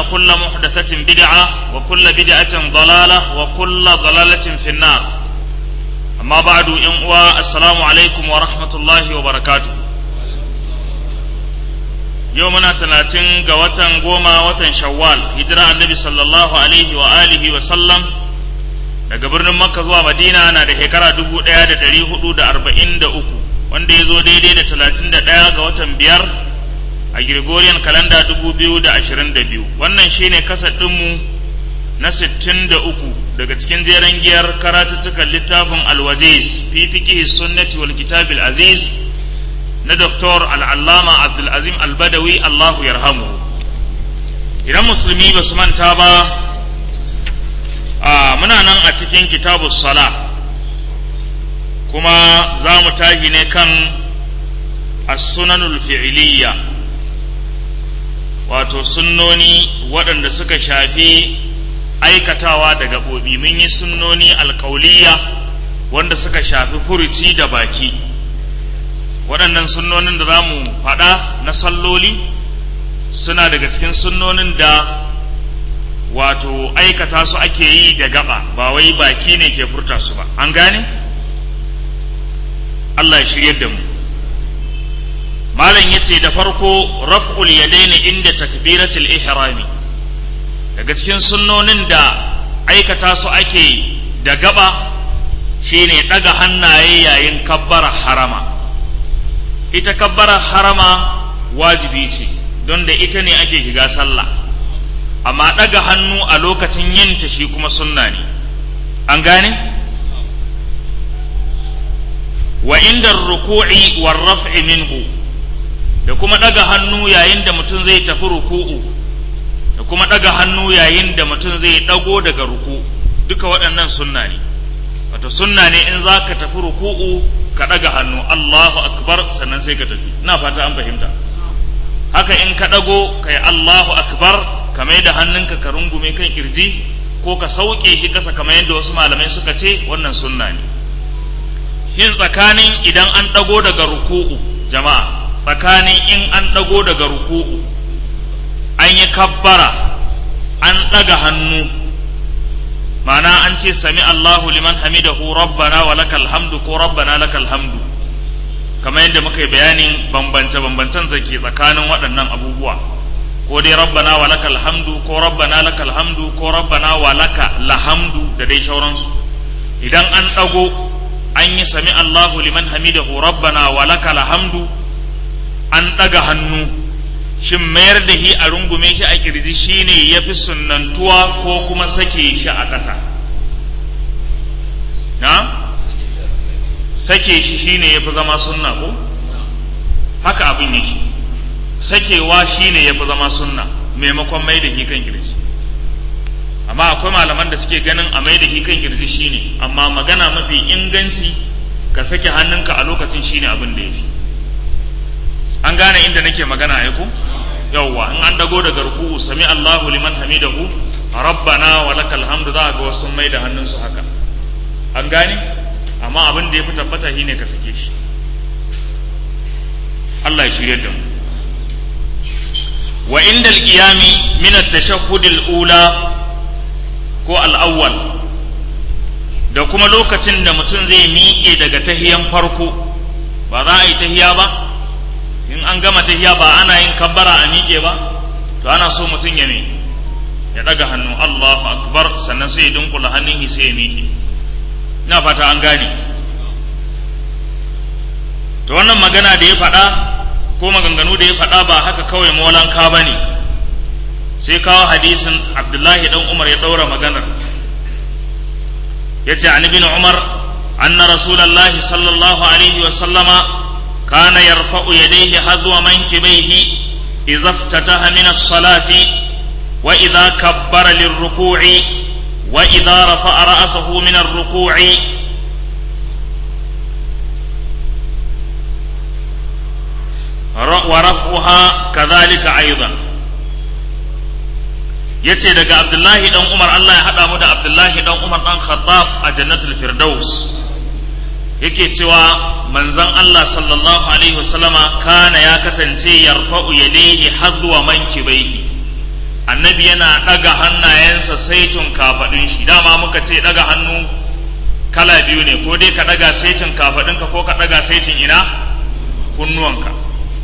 فإن كل محدثة بدعة وكل بدعة ضلالة وكل ضلالة في النار أما بعد إن السلام عليكم ورحمة الله وبركاته يومنا تلاتين قوة قوما وتن شوال هجرة النبي صلى الله عليه وآله وسلم daga birnin makka zuwa madina na da shekara dubu ɗaya da ɗari hudu da arba'in da uku wanda ya zo daidai da talatin da ɗaya ga watan biyar a Gregorian kalanda dubu biyu da ashirin da biyu wannan shine kasar ɗinmu na sittin da uku daga cikin jeren giyar karatuttukan littafin alwajiz fi fiqhi sunnati wal kitabil aziz na Dr. al'allama abdulazim albadawi allahu yarhamu idan musulmi ba su manta ba a muna nan a cikin kitabu sala kuma za mu tashi ne kan as-sunanul fi'liyya wato sunnoni waɗanda suka shafi aikatawa da gaɓoɓi mun yi sunnoni alƙauliya wanda suka shafi furuci da baki waɗannan sunnonin da za mu faɗa na salloli suna daga cikin sunnonin da wato aikata su ake yi da gaba ba wai baki ne ke furta su ba an gane Allah ya shirye da mu malam yace da farko raf'ul yadaini inda takbiratul ihrami daga cikin sunnonin da aikata su ake da gaba shine daga hannaye yayin kabbara harama ita kabbara harama wajibi ce don da ita ne ake shiga sallah amma ɗaga hannu a lokacin yinta shi kuma sunna ne an gane wa inda ruku'i war raf'i minhu da kuma ɗaga hannu yayin da mutum zai tafi ruku'u da kuma ɗaga hannu yayin da mutum zai ɗago daga ruku duka waɗannan sunna ne wato sunna ne in za ka tafi ruku'u ka ɗaga hannu Allahu akbar sannan sai ka tafi ina fata an fahimta haka in ka ɗago ka yi Allahu akbar ka mai da hannunka ka rungume kan kirji ko ka sauke shi kasa kamar yadda wasu malamai suka ce wannan sunna ne shin tsakanin idan an ɗago daga ruku'u jama'a tsakanin in an ɗago daga ruku'u an yi kabbara an ɗaga hannu ma'ana an ce sami Allahu liman hamidahu rabbana wa lakal hamdu ko rabbana lakal hamdu kamar yadda muka yi bayanin bambance-bambancen zake tsakanin waɗannan abubuwa ko dai rabbana wa lakal hamdu ko rabbana lakal hamdu ko rabbana wa laka lahamdu da dai sauransu idan an ɗago an yi sami Allahu liman hamidahu rabbana wa lakal hamdu an ɗaga hannu shin mayar da shi a rungume shi a kirji shine ya fi sunnantuwa ko kuma sake shi a ƙasa na sake shi shine ya fi zama sunna ko haka abin yake sakewa shine ya fi zama sunna maimakon mai da shi kan kirji amma akwai malaman da suke ganin a mai da shi kan kirji shine amma magana mafi inganci ka sake hannunka a lokacin shine abin da ya fi an gane inda nake magana ya ku yawwa in an dago daga ruku'u sami Allahu liman hamidahu rabbana wa lakal hamdu za ga wasu mai da hannunsu haka an gane amma abin da ya fi tabbata shine ka sake shi Allah ya shirye da mu wa inda al-qiyami min at-tashahhud al-ula ko al-awwal da kuma lokacin da mutum zai miƙe daga tahiyan farko ba za a yi tahiya ba in an gama tahiya ba ana yin kabbara a miƙe ba to ana so mutum ya me ya ɗaga hannu Allahu akbar sannan sai ya dunkula hannun sai ya miƙe ina fata an gane to wannan magana da ya faɗa ko maganganu da ya faɗa ba haka kawai molanka ba ne sai kawo hadisin abdullahi dan umar ya ɗaura maganar ya ce an ibn umar anna rasulallahi sallallahu alaihi wa sallama kana yarfa'u yadayhi hadwa mankibaihi idza iftataha min as-salati wa idza kabbara lirruku'i wa idza rafa'a ra'sahu min ar-ruku'i ورفعها كذلك أيضا yace daga Abdullahi dan Umar Allah ya haɗa mu da Abdullahi dan Umar dan Khattab a Jannatul Firdaus yake cewa manzon Allah sallallahu alaihi wasallama kana ya kasance yarfa'u yadayhi hadwa mankibaihi annabi yana ɗaga hannayensa saitin kafaɗin shi dama muka ce ɗaga hannu kala biyu ne ko dai ka ɗaga saitin kafaɗinka ko ka ɗaga saitin ina kunnuwanka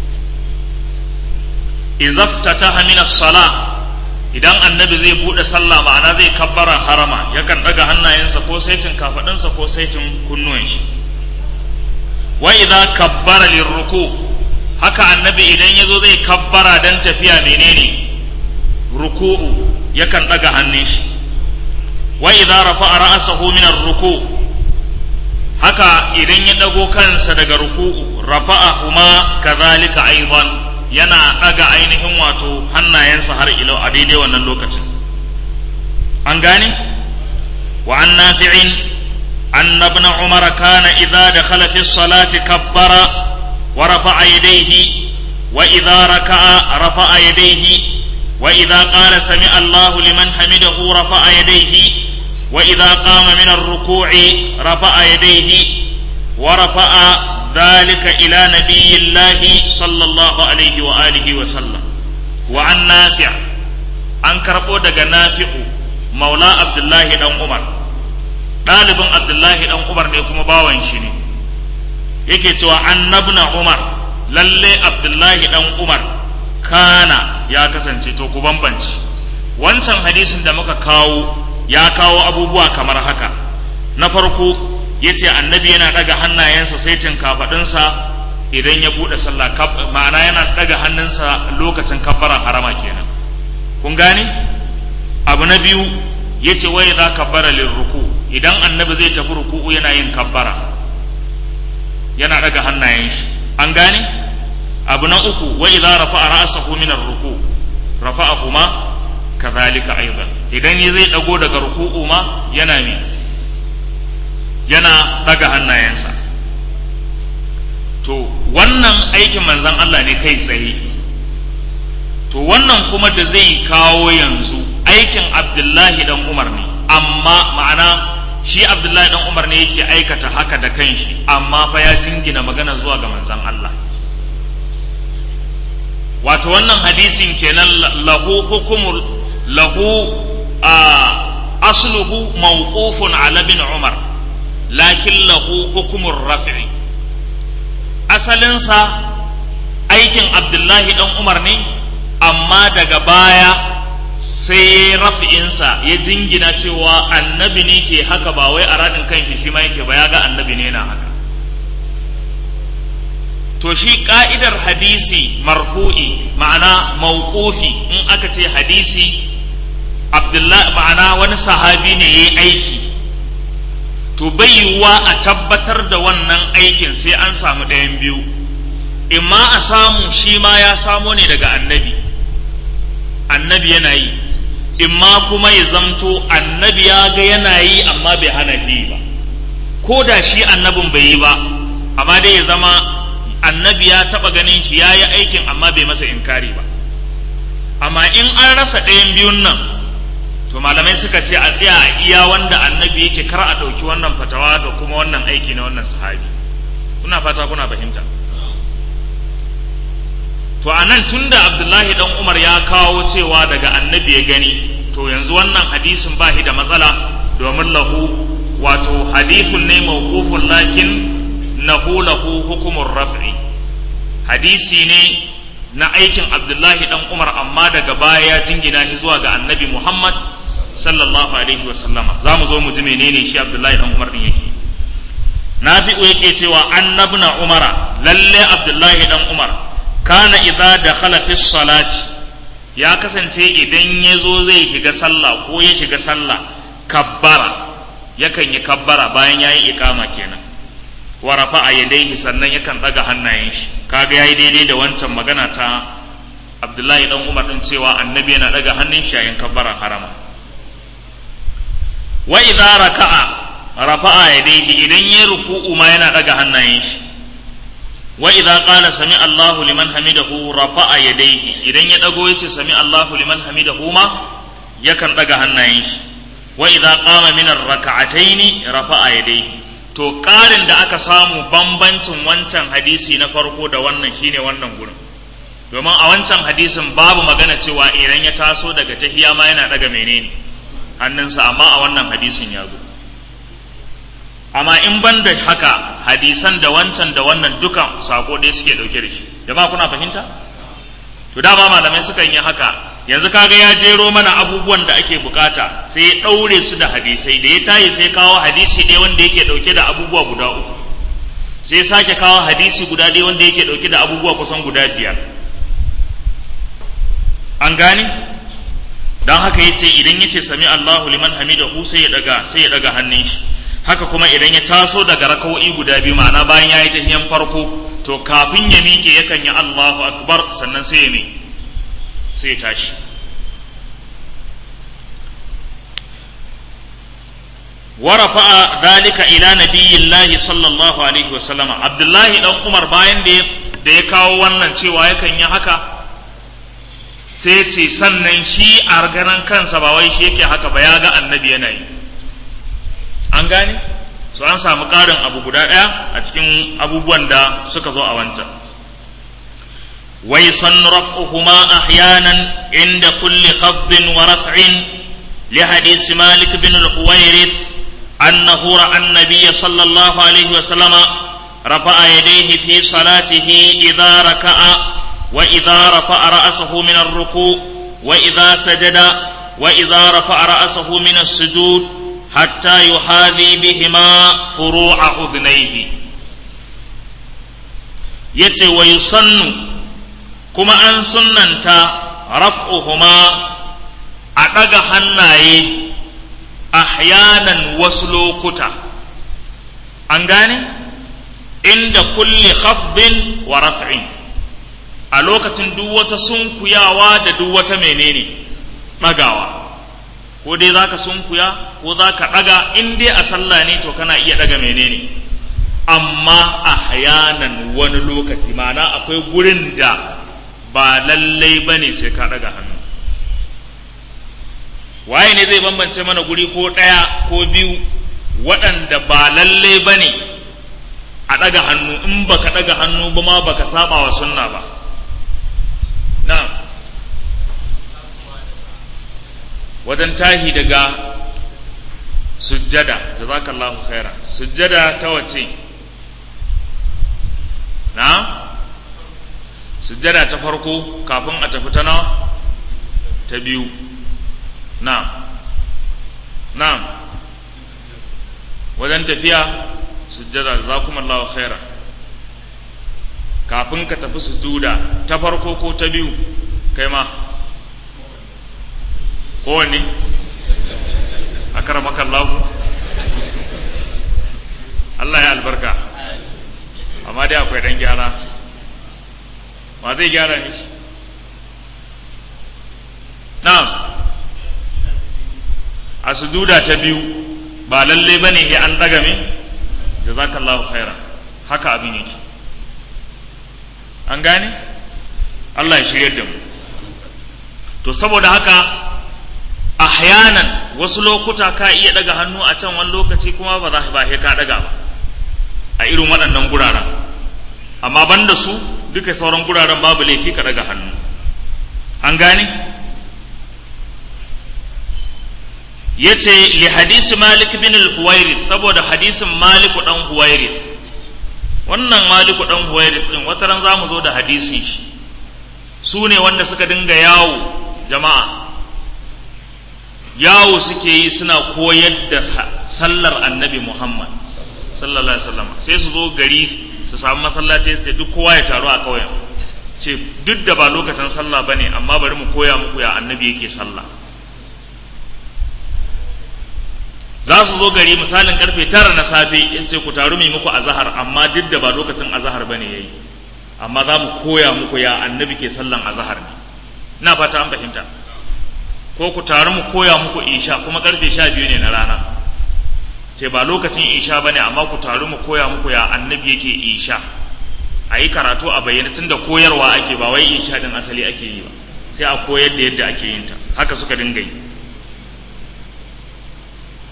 izaftataha min as-sala idan annabi zai bude sallah ma'ana zai kabbara harama yakan daga hannayensa ko saitin kafadinsa ko saitin kunnuwan shi wa idza kabbara lirruku haka annabi idan yazo zai kabbara dan tafiya menene ruku'u yakan daga hannun shi wa idza rafa'a ra'sahu min ar-ruku haka idan ya dago kansa daga ruku'u rafa'ahuma kadhalika aidan yana ɗaga ainihin wato hannayensa har ilo a daidai wannan lokacin an gane wa an nafi'in أن ابن عمر كان إذا دخل في الصلاة كبر ورفع يديه وإذا ركع رفع يديه وإذا قال سمع الله لمن حمده رفع يديه وإذا قام من الركوع رفع يديه ورفع ذلك إلى نبي الله صلى الله عليه وآله وسلم وعن نافع أنكر أودك نافع مولى عبد الله بن عمر ɗalibin abdullahi ɗan umar ne kuma bawan shi ne yake cewa annabna umar lalle abdullahi ɗan umar kana ya kasance to ku bambanci wancan hadisin da muka kawo ya kawo abubuwa kamar haka na farko ya ce annabi yana ɗaga hannayensa saitin kafaɗinsa idan ya buɗe sallah ma'ana yana ɗaga hannunsa lokacin kabbaran harama kenan kun gane abu na biyu ya ce wai za kabbara lirruku idan annabi zai tafi ruku'u yana yin kabbara yana daga hannayen shi an gane abu na uku wa idza rafa'a ra'sahu min ar-ruku rafa'ahuma kadhalika aidan idan ya zai dago daga ruku'u ma yana mi yana daga hannayensa to wannan aikin manzon Allah ne kai tsaye to wannan kuma da zai kawo yanzu aikin Abdullahi dan Umar ne amma ma'ana shi abdullahi dan umar ne yake aikata haka da kanshi amma fa ya jingina magana zuwa ga manzon Allah wato wannan hadisin kenan lahu hukumul lahu a asluhu mawqufun ala bin umar lakin lahu hukumur raf'i asalinsa aikin abdullahi dan umar ne amma daga baya sai rafi'insa ya jingina cewa annabi ne ke haka ba wai a raɗin kanshi shi ma yake ba ya ga annabi ne na haka to shi ka'idar hadisi marfu'i ma'ana mauqufi in aka ce hadisi abdullahi ma'ana wani sahabi ne ya yi aiki to bai yiwuwa a tabbatar da wannan aikin sai an samu ɗayan biyu imma a samu shi ma ya samo ne daga annabi annabi yana yi imma kuma ya zamto annabi ya ga yana yi amma bai hana shi ba ko da shi annabin bai yi ba amma dai ya zama annabi ya taba ganin shi ya yi aikin amma bai masa inkari ba amma in an rasa ɗayan biyun nan to malamai suka ce a tsaya a iya wanda annabi yake kar a ɗauki wannan fatawa da kuma wannan aiki na wannan sahabi kuna fata kuna fahimta to a nan tun da abdullahi dan umar ya kawo cewa daga annabi ya gani to yanzu wannan hadisin ba shi da matsala domin lahu wato hadithun ne mawqufun lakin lahu lahu hukumur raf'i hadisi ne na aikin abdullahi dan umar amma daga baya ya jingina shi zuwa ga annabi muhammad sallallahu alaihi wa sallama za mu zo mu ji menene shi abdullahi dan umar din yake nafi'u yake cewa annabna umara lalle abdullahi dan umar kana idza dakhala fi salati ya kasance idan ya zo zai shiga sallah ko ya shiga sallah kabbara yakan yi kabbara bayan yayi ikama kenan wa rafa'a yadayhi sannan yakan daga hannayen shi kaga yayi daidai da wancan magana ta Abdullahi dan Umar din cewa annabi yana daga hannun shi yayin kabbaran harama wa idza raka'a rafa'a yadayhi idan ya ruku'u ma yana daga hannayen shi wa idza qala sami Allahu liman hamidahu rafa'a yadayhi idan ya dago yace sami Allahu liman hamidahu ma yakan daga hannayen shi wa idza qama min ar-rak'atayn rafa'a yadayhi to ƙarin da aka samu bambancin wancan hadisi na farko da wannan shine wannan gurin domin a wancan hadisin babu magana cewa idan ya taso daga tahiya ma yana daga menene hannunsa amma a wannan hadisin ya zo amma in ban da haka hadisan da wancan da wannan dukan sako ɗaya suke ɗauke da shi jama'a kuna fahimta to dama malamai sukan yi haka yanzu kaga ya jero mana abubuwan da ake bukata sai ya ɗaure su da hadisai da ya tayi sai kawo hadisi ɗaya wanda yake ɗauke da abubuwa guda uku sai sake kawo hadisi guda ɗaya wanda yake ɗauke da abubuwa kusan guda biyar an gane don haka ya ce idan ya ce sami Allahu liman hamidahu sai ya daga sai ya daga hannun shi haka kuma idan ya taso daga raka'o'i guda biyu ma'ana bayan ya yi tahiyan farko to kafin ya miƙe yakan yi Allahu akbar sannan sai ya mi sai ya tashi ورفع ذلك إلى نبي الله صلى الله عليه وسلم عبد الله بن عمر bayan da ya kawo wannan cewa yakan yi haka sai ce sannan shi a ganin kansa ba wai shi yake haka ba ya ga annabi yana yi an gane so an samu ƙarin abu guda ɗaya a cikin abubuwan da suka zo a wancan wai san raf'uhuma ahyanan inda kulli khafdin wa raf'in li hadisi malik bin al-huwairith أنه رأى النبي صلى الله عليه وسلم رفع يديه في صلاته إذا ركع وإذا رفع رأسه من الركوع وإذا سجد وإذا رفع رأسه من السجود حتى يحاذي بهما فروع أذنيه يتي ويصن كما أن سننت رفعهما أتقى حنايه ahyanan wasu lokuta an gane inda kulli khafdin wa raf'in a lokacin duk wata sunkuyawa da duk wata menene ɗagawa ko dai zaka sunkuya ko zaka ɗaga in dai a sallah ne to kana iya ɗaga menene amma ahyanan wani lokaci ma'ana akwai gurin da ba lallai bane sai ka ɗaga hannu waye ne zai bambance mana guri ko ɗaya ko biyu waɗanda ba lalle ba ne a ɗaga hannu in baka ɗaga hannu ba ma baka saba wa sunna ba na wajen tahi daga sujjada jazakallahu khaira sujjada ta wace na sujjada ta farko kafin a tafi ta nawa ta biyu na'am na'am wajen tafiya sujjada jazakumullahu khaira kafin ka tafi sujuda ta farko ko ta biyu kai ma kowanne a karamaka Allah Allah ya albarka amma dai akwai dan gyara ma zai gyara ni na'am a sujuda ta biyu ba lalle ba ne an ɗaga me jazakallahu khaira haka abin yake an gane Allah ya shirya da mu to saboda haka ahyanan wasu lokuta ka iya ɗaga hannu a can wani lokaci kuma ba za ba ka ɗaga ba a irin waɗannan guraren amma banda su duka sauran guraren babu laifi ka ɗaga hannu an gane yace li hadisi malik bin al-huwairith saboda hadisin malik dan huwairith wannan malik dan huwairith din wata ran zamu zo da hadisin shi su ne wanda suka dinga yawo jama'a yawo suke yi suna koyar da sallar annabi muhammad sallallahu alaihi wasallam sai su zo gari su samu masallaci su ce duk kowa ya taru a ƙauyen ce duk da ba lokacin sallah bane amma bari mu koya muku ya annabi yake sallah za su zo gari misalin karfe tara na safe in ce ku taru mai muku azahar amma duk da ba lokacin azahar bane yayi amma za mu koya muku ya annabi ke sallan azahar ne ina fata an fahimta ko ku taru mu koya muku isha kuma karfe sha biyu ne na rana ce ba lokacin isha bane amma ku taru mu koya muku ya annabi yake isha a yi karatu a bayyana tunda koyarwa ake ba wai isha din asali ake yi ba sai a koyar da yadda ake yin ta haka suka dinga yi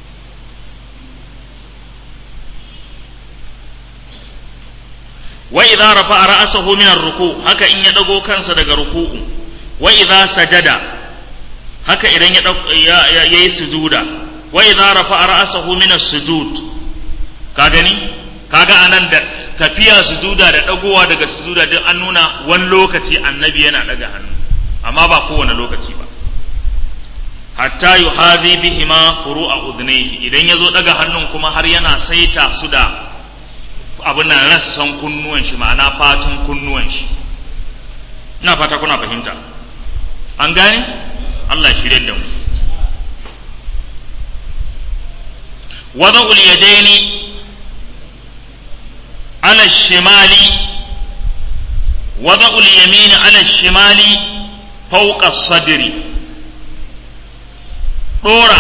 wa idza rafa'a ra'sahu min ar-ruku haka in ya dago kansa daga ruku'u wa idza sajada haka idan ya yayi sujuda wa idza rafa'a ra'sahu min as-sujud ka gani kaga anan da tafiya sujuda da dagowa daga sujuda duk an nuna wani lokaci annabi yana daga hannu amma ba kowane lokaci ba hatta yuhadhi bihima furu'a udhnayhi idan yazo daga hannun kuma har yana saita su da abin nan rassan kunnuwan shi ma'ana fatun kunnuwan shi ina fata kuna fahimta an gane Allah ya shirye da mu wada'ul yadaini ala shimali wada'ul yamini ala shimali fawqa sadri dora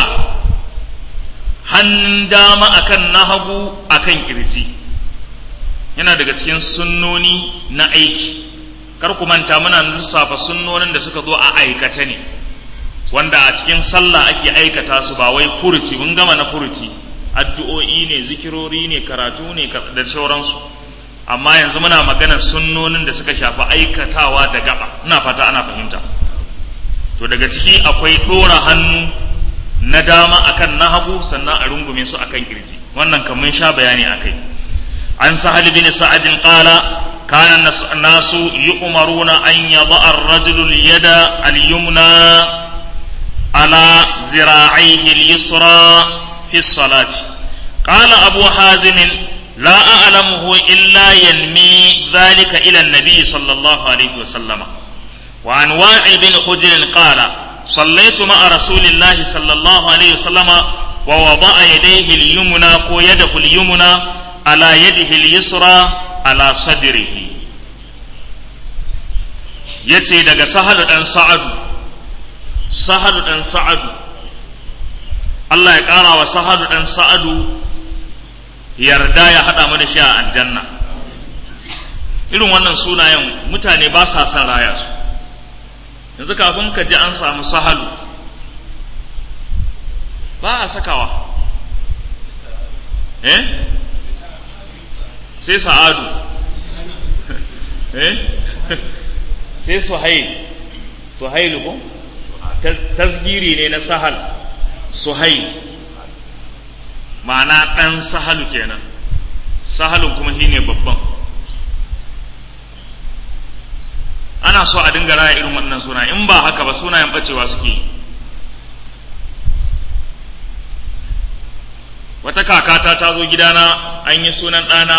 hannun dama akan na hagu akan kirji yana daga cikin sunnoni na aiki kar ku manta muna lissafa sunnonin da suka zo a aikata ne wanda a cikin sallah ake aikata su ba wai furuci mun gama na furuci addu'o'i ne zikirori ne karatu ne da sauransu amma yanzu muna maganar sunnonin da suka shafi aikatawa da gaba ina fata ana fahimta to daga ciki akwai ɗora hannu na dama akan na hagu sannan a rungume su akan kirji wannan kan mun sha bayani akai an sahal bin sa'ad qala kana nasu yu'maruna an yada ar-rajulu al-yada al-yumna ala zira'ihi al-yusra fi as-salati qala abu hazim لا أعلمه إلا ينمي ذلك إلى النبي صلى الله عليه وسلم وعن وائل بن حجر قال صليت مع رسول الله صلى الله عليه وسلم ووضع يديه اليمنى ويده اليمنى على يده اليسرى على صدره yace daga sahadu dan sa'adu sahadu dan sa'adu Allah ya ƙara wa sahadu dan sa'adu yarda ya haɗa mu da shi a aljanna irin wannan sunayen mutane ba sa son raya su yanzu kafin ka ji an samu sahalu ba a sakawa eh sai sa'adu eh sai suhail suhailu ko tasgiri ne na sahal suhail ma'ana ɗan sahalu kenan sahalun kuma shi ne babban ana so a dinga raya irin wannan suna in ba haka ba sunayen bacewa suke yi wata kakata ta zo gidana an yi sunan ɗana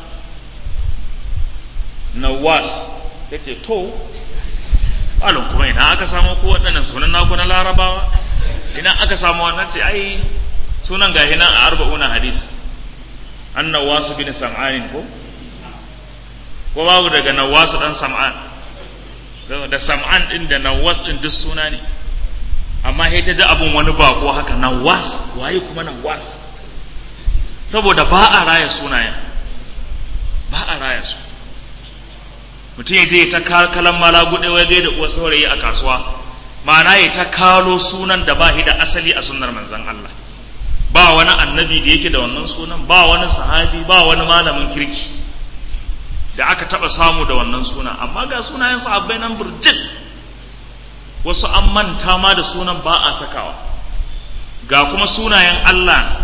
nawas ta ce to alon kuma ina aka samu ko waɗannan sunan naku na larabawa ina aka samu wannan ce ai sunan gahi nan a arba'una hadis an nawasu bin sam'anin ko ko babu daga nawasu dan sam'an da sam'an din da nawas din duk suna ne amma sai ta ji abun wani bako haka nawas waye kuma nawas saboda ba a raya sunayen ba a raya su mutum ya je ta kalan mala gude waje da uwa saurayi a kasuwa ma'ana ya ta kalo sunan da ba shi da asali a sunnar manzon Allah ba wani annabi da yake da wannan sunan ba wani sahabi ba wani malamin kirki da aka taba samu da wannan suna amma ga sunayen sahabbai nan burjin wasu an manta ma da sunan ba a sakawa ga kuma sunayen Allah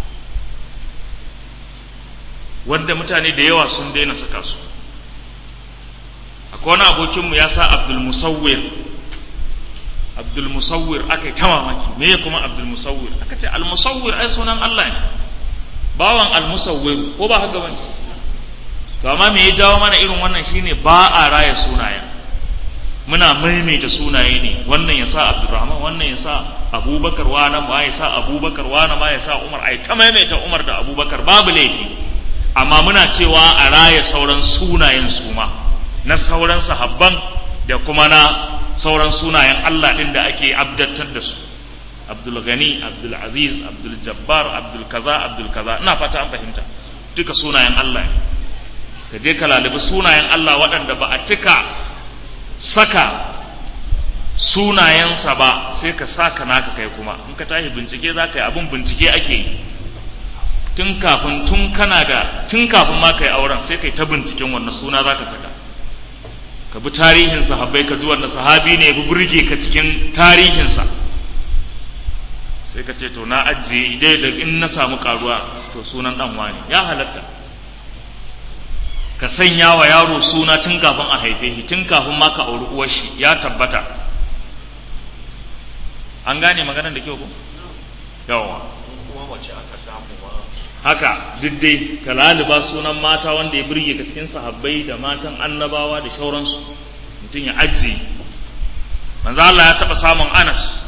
wanda mutane da yawa sun daina saka su akwai wani abokinmu ya sa abdul musawwir abdul musawwir aka yi ta mamaki me ya kuma abdul musawwir aka ce al musawwir ai sunan Allah ne bawan al musawwir ko ba haka bane to amma me ya jawo mana irin wannan shine ba a raya sunayen muna maimaita sunaye ne wannan ya sa abdurrahman wannan ya sa abubakar wani ma ya sa abubakar wani ma ya sa umar ai ta maimaita umar da abubakar babu laifi amma muna cewa a raya sauran sunayen suma na sauran sahabban da kuma na sauran sunayen Allah ɗin da ake abdantar da su Abdul Gani Abdul Aziz Abdul Jabbar Abdul kaza Abdul kaza ina fata an fahimta duka sunayen Allah ne ka je ka lalibi sunayen Allah waɗanda ba a cika saka sunayensa ba sai ka saka naka kai kuma in ka tashi bincike za ka yi abin bincike ake yi tun kafin tun kana da tun kafin ma kai auren sai kai ta binciken wannan suna zaka saka ka bi tarihin sahabbai ka ji wanda sahabi ne ya bi burge ka cikin tarihinsa sai ka ce to na ajiye idai da in na samu karuwa to sunan dan wani ya halatta ka sanya wa yaro suna tun kafin a haife shi tun kafin ma ka auri uwar shi ya tabbata an gane maganar da kyau ko yawa kuma mace aka samu ma haka duk dai ka laluba sunan mata wanda ya burge ka cikin sahabbai da matan annabawa da shauransu mutum ya ajiye manzo Allah ya taba samun Anas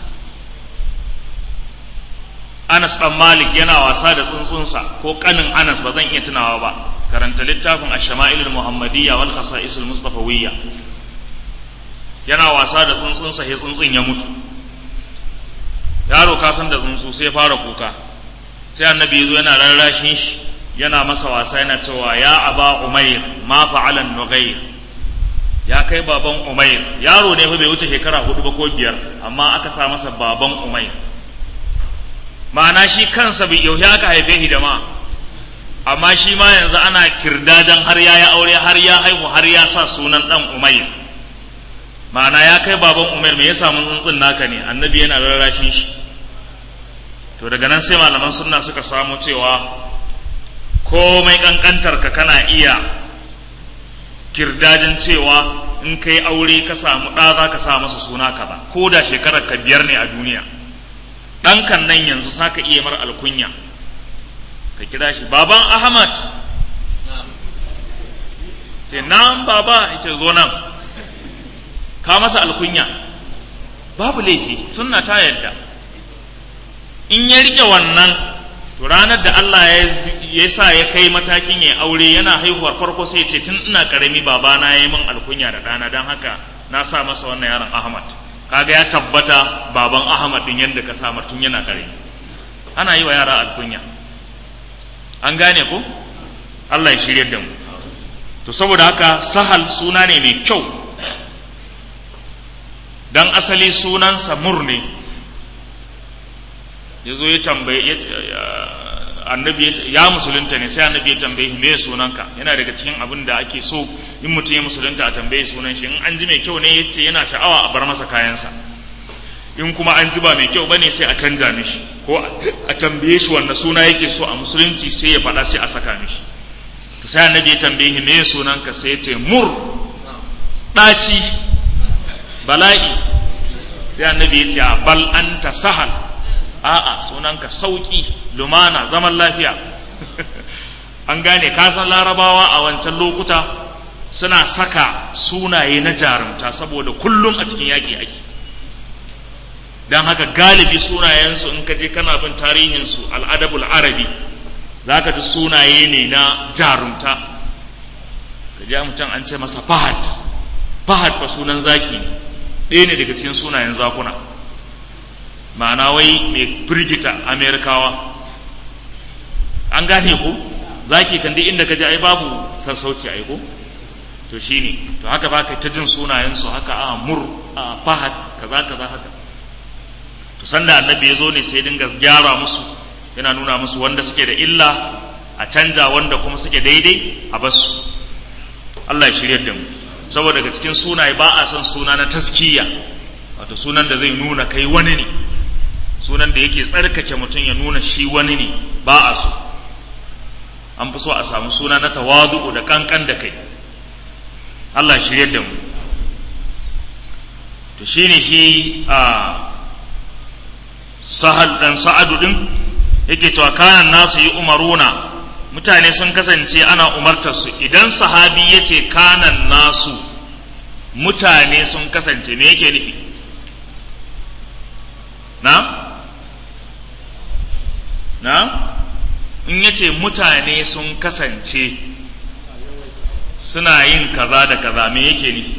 Anas dan Malik yana wasa da tsuntsunsa ko kanin Anas ba zan iya tunawa ba karanta littafin Ash-Shama'ilul Muhammadiyya wal Khasa'isul Mustafawiyya yana wasa da tsuntsunsa sai tsuntsun ya mutu yaro ka san da tsuntsu sai ya fara kuka sai annabi yazo yana rarrashin shi yana masa wasa yana cewa ya aba umair ma fa'ala nughair ya kai baban umair yaro ne fa bai wuce shekara hudu ba ko biyar amma aka sa masa baban umair ma'ana shi kansa bai yauhe aka haife shi da ma amma shi ma yanzu ana kirdadan har ya yi aure har ya haihu har ya sa sunan dan umair ma'ana ya kai baban umair me ya samu tsuntsun naka ne annabi yana rarrashin shi to daga nan sai malaman sunna suka samu cewa komai kankantar ka kana iya kirdajin cewa in kai aure ka samu ɗa za ka sa masa suna kaza ko da shekarar ka biyar ne a duniya ɗankan nan yanzu sa ka iya mar alkunya ka kira shi baban ahmad ce nan baba ya ce zo nan ka masa alkunya babu laifi sunna ta yadda in ya rike wannan to ranar da Allah ya sa ya kai matakin ya aure yana haihuwar farko sai ce tun ina karami babana ya yi min alkunya da ɗana don haka na sa masa wannan yaron Ahmad kaga ya tabbata baban Ahmad din yadda ka samar tun yana karami ana yi wa yara alkunya an gane ko Allah ya shirye da mu to saboda haka sahal suna ne mai kyau dan asali sunansa mur ne ya zo ya tambaye annabi ya musulunta ne sai annabi ya tambaye me sunanka yana daga cikin abin da ake so in mutum ya musulunta a tambaye sunan shi in an ji mai kyau ne yace yana sha'awa a bar masa kayansa in kuma an ji ba mai kyau bane sai a canja mishi ko a tambaye shi wanda suna yake so a musulunci sai ya faɗa sai a saka mishi to sai annabi ya tambaye shi me sunanka sai ya ce mur ɗaci bala'i sai annabi ya ce bal anta sahal a'a sunanka sauki lumana zaman lafiya an gane kasan larabawa a wancan lokuta suna saka sunaye na jarumta saboda kullum a cikin yaƙi ake don haka galibi sunayensu in ka je kana bin tarihinsu al'adabul arabi za ka ji sunaye ne na jarumta ka ji mutum an ce masa fahad fahad fa sunan zaki ɗaya ne daga cikin sunayen zakuna ma'ana wai mai firgita amerikawa an gane ku zaki kan duk inda ka ji ai babu sassauci ai ko to shine to haka ba ka ta jin sunayensu haka a mur a fahad kaza kaza haka to sanda annabi ya zo ne sai dinga gyara musu yana nuna musu wanda suke da illa a canja wanda kuma suke daidai a basu Allah ya shirya da mu saboda daga cikin sunaye ba a son suna na taskiya wato sunan da zai nuna kai wani ne sunan da yake tsarkake mutum ya nuna shi wani ne ba a so an fi so a samu suna na tawadu'u da kankan da kai Allah ya shirya da mu to shine shi a sahal dan sa'adu din yake cewa kanan nasu yi umaruna mutane sun kasance ana umartar su idan sahabi ya ce kanan nasu mutane sun kasance me yake nufi na na in ya ce mutane sun kasance suna yin kaza da kaza me yake nufi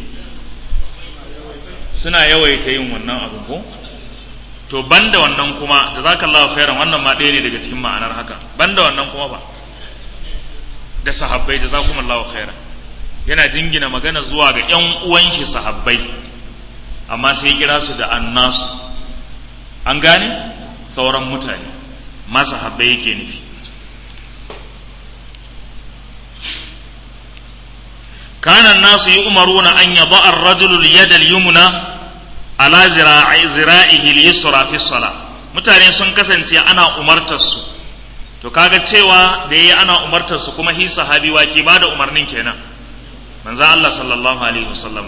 suna yawaita yin wannan abu ko to banda wannan kuma jazakallahu khairan wannan ma ɗaya ne daga cikin ma'anar haka banda wannan kuma ba da sahabbai jazakumullahu khairan yana jingina magana zuwa ga ƴan uwan shi sahabbai amma sai kira su da annasu an gane sauran mutane ma sahabbai yake nufi kana nasu yu'maruna an yada ar-rajulu al-yada al-yumna ala zira'i zira'ihi al-yusra fi salah mutane sun kasance ana umartar su to kaga cewa da yayi ana umartar su kuma hi sahabi wa ke bada umarnin kenan manzo Allah sallallahu alaihi wasallam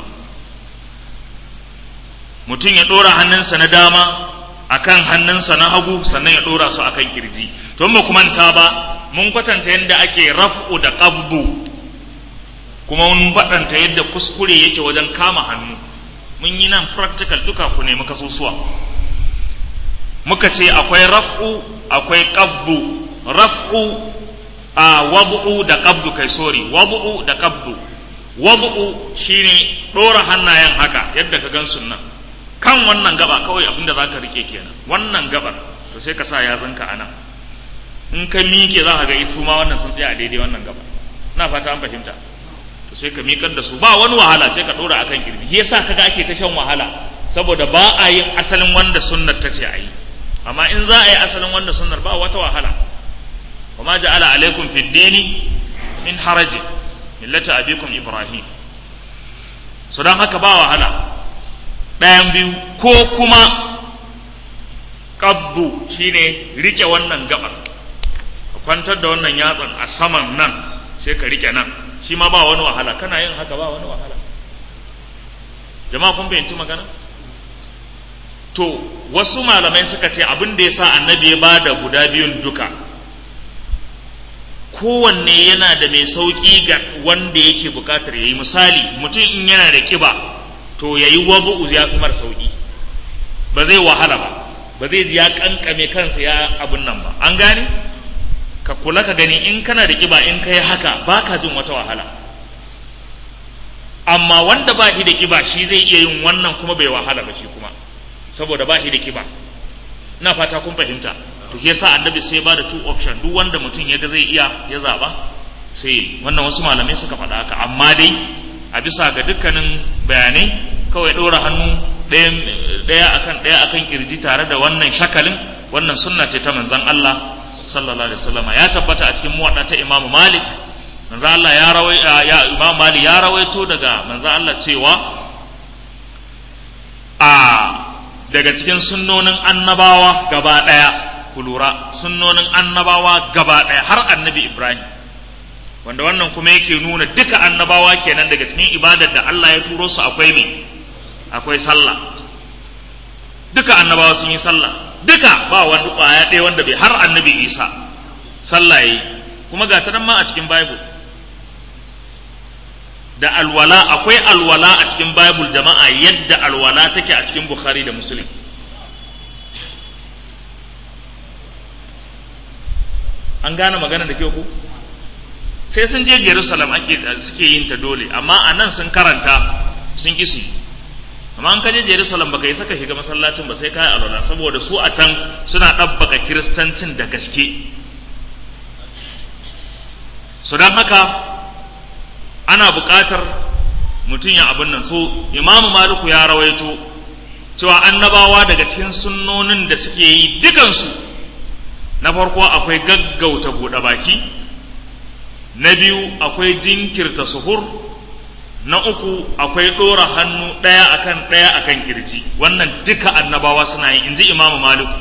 mutum ya dora hannunsa na dama akan hannunsa na hagu sannan ya dora su akan kirji to ba kuma ta ba mun kwatanta yadda ake raf'u da qabdu kuma mun faɗanta yadda kuskure yake wajen kama hannu mun yi nan practical duka ku nemi kasusuwa muka ce akwai raf'u akwai qabdu raf'u a wad'u da qabdu kai sorry wad'u da qabdu wad'u shine dora hannayen haka yadda ka gan sunna kan wannan gaba kawai abinda zaka rike kenan wannan gabar to sai ka sa yazanka anan in ka miƙe za ka ga isu ma wannan sun tsaya a daidai wannan gaba na fata an fahimta to sai ka miƙar da su ba wani wahala sai ka ɗora akan kirji yasa kaga ake ta shan wahala saboda ba a yin asalin wanda sunnar ta ce a yi amma in za a yi asalin wanda sunnar ba wata wahala wa ma ja'ala alaikum fid dini min haraji millata abikum ibrahim so dan haka ba wahala ɗayan biyu ko kuma qabdu shine rike wannan gabar ka kwantar da wannan yatsan a saman nan sai ka rike nan shi ma ba wani wahala kana yin haka ba wani wahala jama'a kun fahimci magana to wasu malamai suka ce abin da ya sa annabi ya bada guda biyun duka kowanne yana da mai sauƙi ga wanda yake buƙatar ya yi misali mutum in yana da ƙiba to ya yi wabu'u ya fi mara sauƙi ba zai wahala ba ba zai ji ya ƙanƙame kansa ya abin nan ba an gane ka kula ka gani in kana da ƙiba in ka yi haka ba ka jin wata wahala amma wanda ba shi da ƙiba shi zai iya yin wannan kuma bai wahala ba shi kuma saboda ba shi da ƙiba ina fata kun fahimta to shi yasa annabi sai ba da two option duk wanda mutum ya ga zai iya ya zaba sai wannan wasu malamai suka faɗa haka amma dai a bisa ga dukkanin bayanai kawai ɗora hannu ɗaya akan ɗaya akan kirji tare da wannan shakalin wannan sunna ce ta manzon Allah sallallahu alaihi wasallam ya tabbata a cikin muwadda ta Imam Malik manzo Allah ya rawai ya Imam Malik ya rawaito daga manzo Allah cewa a daga cikin sunnonin annabawa gaba ɗaya ku lura sunnonin annabawa gaba ɗaya har annabi Ibrahim wanda wannan kuma yake nuna duka annabawa kenan daga cikin ibadar da Allah ya turo su akwai ne akwai sallah duka annabawa sun yi sallah duka ba wani kwaya ɗaya wanda bai har annabi Isa sallah yayi kuma ga ta nan ma a cikin Bible da alwala akwai alwala a cikin Bible jama'a yadda alwala take a cikin Bukhari da Muslim an gane magana da kyau ku sai sun je Jerusalem ake suke yin ta dole amma a nan sun karanta sun kisi amma an kaje Jerusalem baka yi saka shiga masallacin ba sai kai alwala saboda su a can suna ɗabbaka kiristancin da gaske su don haka ana buƙatar mutum ya abin nan so imamu maliku ya rawaito cewa annabawa daga cikin sunnonin da suke yi dukansu na farko akwai gaggauta buɗe baki na biyu akwai jinkirta suhur na uku akwai ɗora hannu ɗaya akan ɗaya akan kirji wannan duka annabawa suna yi in ji imamu maliku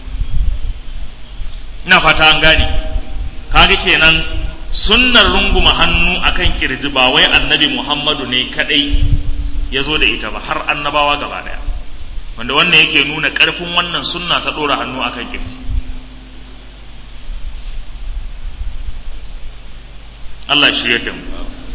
ina fata an gane kaga kenan sunnar runguma hannu akan kirji ba wai annabi muhammadu ne kadai ya zo da ita ba har annabawa gaba daya wanda wannan yake nuna ƙarfin wannan sunna ta ɗora hannu akan kirji Allah shirya da mu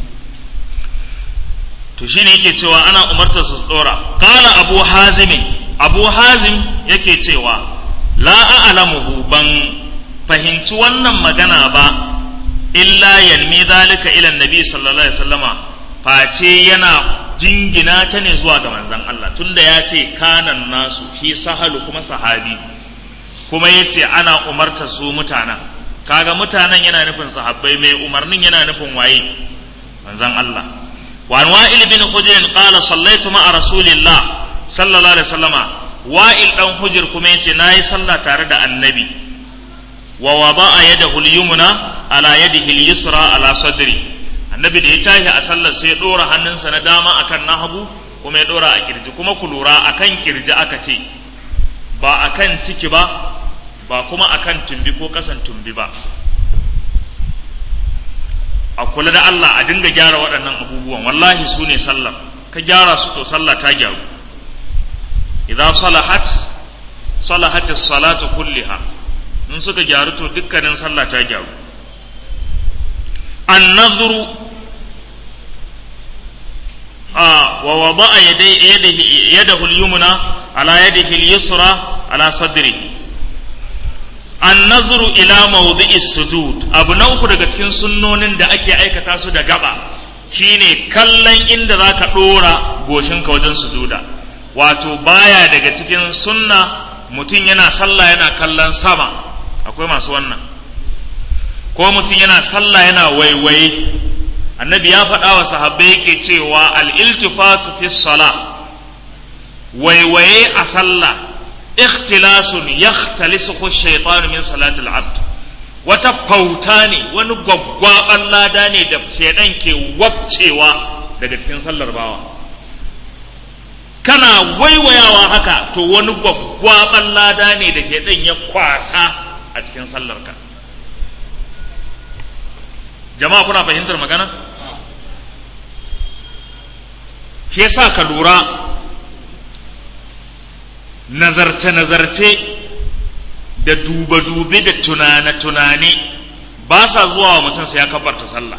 to shine yake cewa ana umartar su dora qala abu hazim abu hazim yake cewa la a'lamuhu ban fahimci wannan magana ba illa yanmi zalika ila nabi sallallahu alaihi wasallama face yana jingina ta ne zuwa ga manzon Allah tunda ya ce kanan nasu shi sahalu kuma sahabi kuma yace ana umartar su mutanen kaga mutanen yana nufin sahabbai mai umarnin yana nufin waye manzon Allah wa an wa'il bin hujr qala sallaitu ma'a rasulillah sallallahu alaihi wasallama wa'il dan hujr kuma yace nayi sallah tare da annabi wa wada'a yadahu al-yumna ala yadihi al-yusra ala sadri annabi da ya tashi a sallar sai ya ɗora hannunsa na dama akan na hagu kuma ya ɗora a kirji kuma ku lura akan kirji aka ce ba akan ciki ba ba kuma akan tumbi ko kasan tumbi ba a kula da Allah a dinga gyara waɗannan abubuwan wallahi su ne sallar ka gyara su to sallah ta gyaru idan salahat salahat salatu kulliha in suka gyaru to dukkanin sallah ta gyaru an-nadhru a wa wada'a yadihi yadahu al-yumna ala yadihi al-yusra ala sadrihi an-nazru ila mawdi'i sujud abu na uku daga cikin sunnonin da ake aikata su da gaba shine kallon inda zaka dora goshinka wajen sujuda wato baya daga cikin sunna mutum yana sallah yana kallon sama akwai masu wannan ko mutum yana sallah yana waiwaye annabi ya faɗa wa sahabbai yake cewa al-iltifatu fi salah waiwaye a sallah ikhtilasun yakhtalisuhu shaytanu min salati al-abd wata fauta ne wani gwaggwaban lada ne da shaidan ke wabcewa daga cikin sallar bawa kana waiwayawa haka to wani gwaggwaban lada ne da shaidan ya kwasa a cikin sallarka jama'a kuna fahimtar magana shi yasa ka lura nazarce-nazarce da dube-dube da tunane-tunane ba sa zuwa wa mutum sai ya kabarta sallah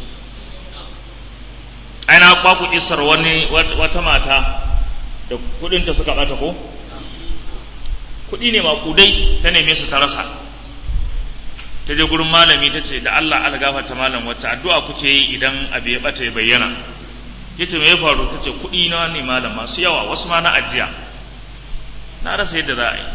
aina kwaku isar wani wata mata da kudinta suka bata ko kudi ne makudai ta neme su ta rasa ta je gurin malami ta ce da Allah algafa ta malam wacce addu'a kuke yi idan abu ya bata ya bayyana ya ce me ya faru ta ce kudi na ne malam masu yawa wasu ma na ajiya na rasa yadda za a yi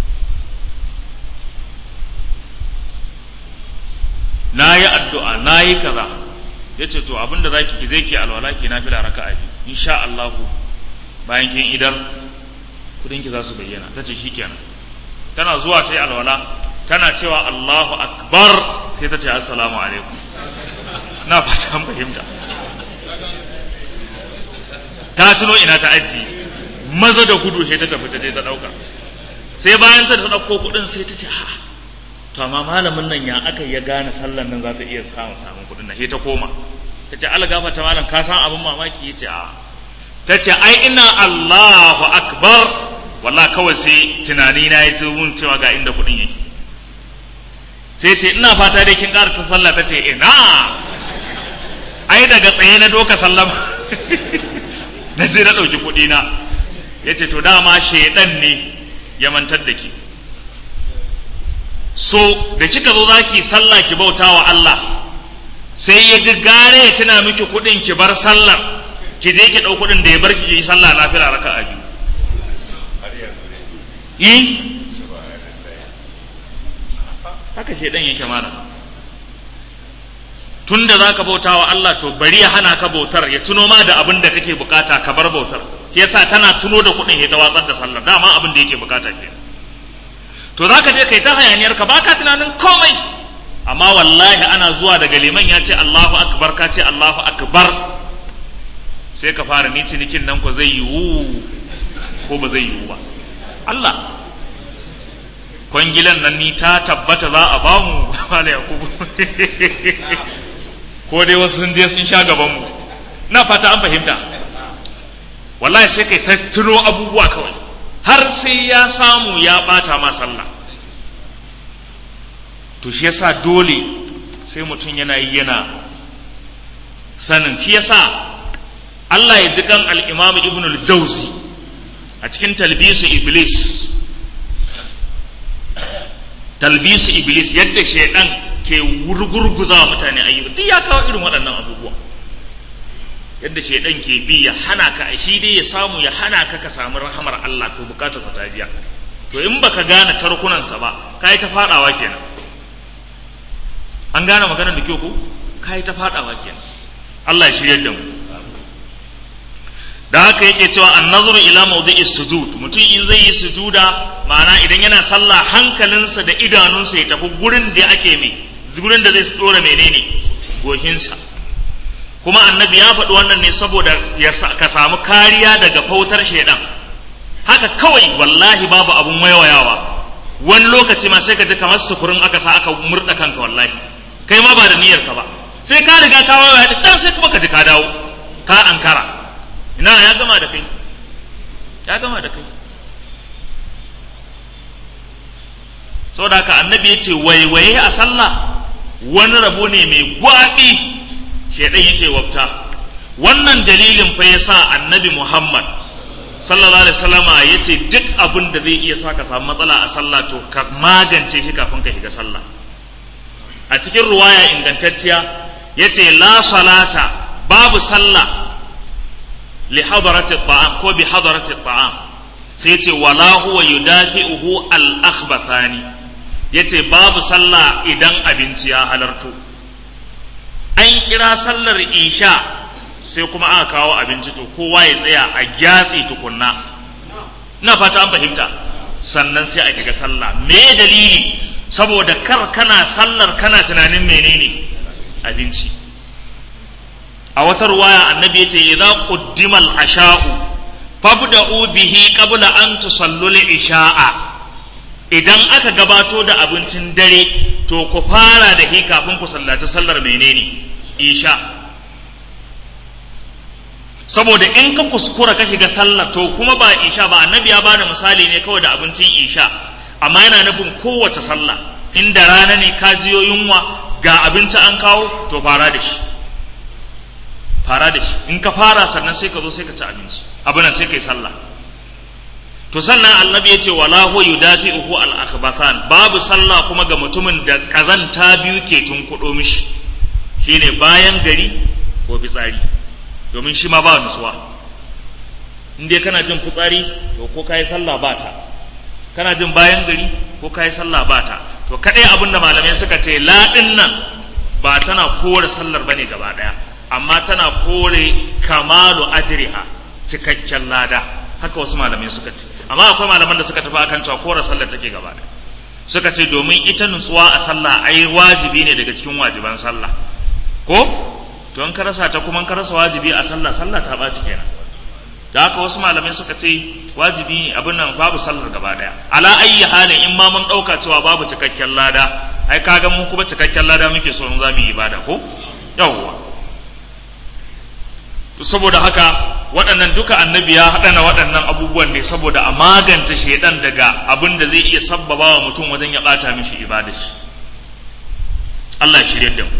na yi addu'a na yi kaza ya ce to abinda za ki zai ki alwala ki na fila raka abi insha Allah bayan kin idar kudinki za su bayyana ta ce shikenan tana zuwa ta yi alwala tana cewa Allahu akbar sai ta ce assalamu alaikum na fata an fahimta ta tuno ina ta ajiye maza da gudu sai ta tafi ta je ta dauka sai bayan ta dauko kudin sai ta ce ha to amma malamin nan ya aka ya gane sallan nan za ta iya samun samun kudin nan sai ta koma ta ce Allah gafarta malam ka san abin mamaki yace a ta ce ai ina Allahu akbar wallahi kawai sai tunani na yi mun cewa ga inda kudin yake sai ce ina fata dai kin ƙara ta sallah ta ce ina ai daga tsaye na doka sallama na je na ɗauki kuɗi na ya ce to dama shaidan ne ya mantar da ki so da kika zo za ki sallah ki bauta wa Allah sai ya ji gare ya tuna miki kuɗin ki bar sallar ki je ki ɗau kuɗin da ya bar ki yi sallah na fila raka a biyu yi haka shaidan yake mana tun da za ka bauta wa Allah to bari ya hana ka bautar ya tuno ma da abin da kake bukata ka bar bautar yasa tana tuno da kuɗin ya ta watsar da sallar dama abin da yake bukata ke to za ka je kai ta hayaniyar ka baka tunanin komai amma wallahi ana zuwa daga liman ya ce Allahu akbar ka ce Allahu akbar sai ka fara ni cinikin nan ko zai yiwu ko ba zai yiwu ba Allah kwangilan nan ni ta tabbata za a bamu mala yakubu ko dai wasu sun je sun sha gabanmu na fata an fahimta wallahi sai kai ta tuno abubuwa kawai har sai ya samu ya bata ma sallah to shi yasa dole sai mutum yana yi yana sanin shi yasa Allah ya ji kan al-Imam Ibn al-Jawzi a cikin talbisu Iblis talbisu Iblis yadda shaidan ke wurgurguza wa mutane ayyuka duk ya kawo irin waɗannan abubuwa yadda shaidan ke bi ya hana ka shi dai ya samu ya hana ka ka samu rahamar Allah to bukatarsa ta biya to in baka gane tarkunansa ba ka yi ta fadawa kenan an gane maganar da kyau ko ka yi ta fadawa kenan Allah ya shiryar da mu da haka yake cewa an nazuru ila mawdi'is sujud mutum in zai yi sujuda ma'ana idan yana sallah hankalinsa da idanunsa ya tafi gurin da ake mai gurin da zai tsora menene gohinsa kuma annabi ya faɗi wannan ne saboda ka samu kariya daga fautar shaidan haka kawai wallahi babu abun waiwayawa wani lokaci ma sai ka ji kamar sufurin aka sa aka murɗa kanka wallahi kai ma ba da niyyar ka ba sai ka riga ka waiwaya da can sai kuma ka ji ka dawo ka ankara ina ya gama da kai ya gama da kai saboda haka annabi ya ce waiwaye a sallah wani rabo ne mai gwaɓi shaidan yake wabta wannan dalilin fa ya sa annabi muhammad sallallahu alaihi wasallama ya ce duk abin da zai iya sa ka samu matsala a sallah to ka magance shi kafin ka shiga sallah a cikin ruwaya ingantacciya ya ce la salata babu sallah li hadarati ta'am ko bi hadarati ta'am sai ce wala huwa yudafi'uhu al akhbathani yace babu sallah idan abinci ya halarto an kira sallar isha sai kuma aka kawo abinci to kowa ya tsaya a gyatsi tukunna na fata an fahimta sannan sai a kiga sallah me dalili saboda kar kana sallar kana tunanin menene abinci a wata ruwaya annabi yace idza quddima al-asha'u fabda'u bihi qabla an tusallu al-isha'a idan aka gabato da abincin dare to ku fara da shi kafin ku sallaci sallar menene isha saboda in ka kuskura ka shiga sallar to kuma ba isha ba annabi ya bada misali ne kawai da abincin isha amma yana nufin kowace sallah inda rana ne ka jiyo yunwa ga abinci an kawo to fara da shi fara da shi in ka fara sannan sai ka zo sai ka ci abinci abin sai ka yi sallah to sannan annabi ya ce wala huwa yudafi'uhu al akhbathan babu sallah kuma ga mutumin da kazanta biyu ke tunkuɗo mishi shine bayan gari ko fitsari domin shi ma ba nutsuwa in dai kana jin fitsari to ko kai sallah ba ta kana jin bayan gari ko kai sallah ba ta to kadai abin da malamai suka ce la nan ba tana kore sallar bane gaba daya amma tana kore kamalu ajriha cikakken lada haka wasu malamai suka ce amma akwai malaman da suka tafi akan cewa kore sallar take gaba daya suka ce domin ita nutsuwa a sallah ai wajibi ne daga cikin wajiban sallah ko to in ka rasa ta kuma in ka rasa wajibi a sallah sallah ta ɓaci kenan da haka wasu malamai suka ce wajibi ne abin nan babu sallar gaba daya ala ayyi halin in ma mun ɗauka cewa babu cikakken lada ai kaga mun kuma cikakken lada muke so in za mu yi ibada ko yawwa to saboda haka waɗannan duka annabi ya haɗana waɗannan abubuwan ne saboda a magance shaidan daga abin da zai iya sabbaba wa mutum wajen ya ɓata mishi ibada shi Allah ya shirya da mu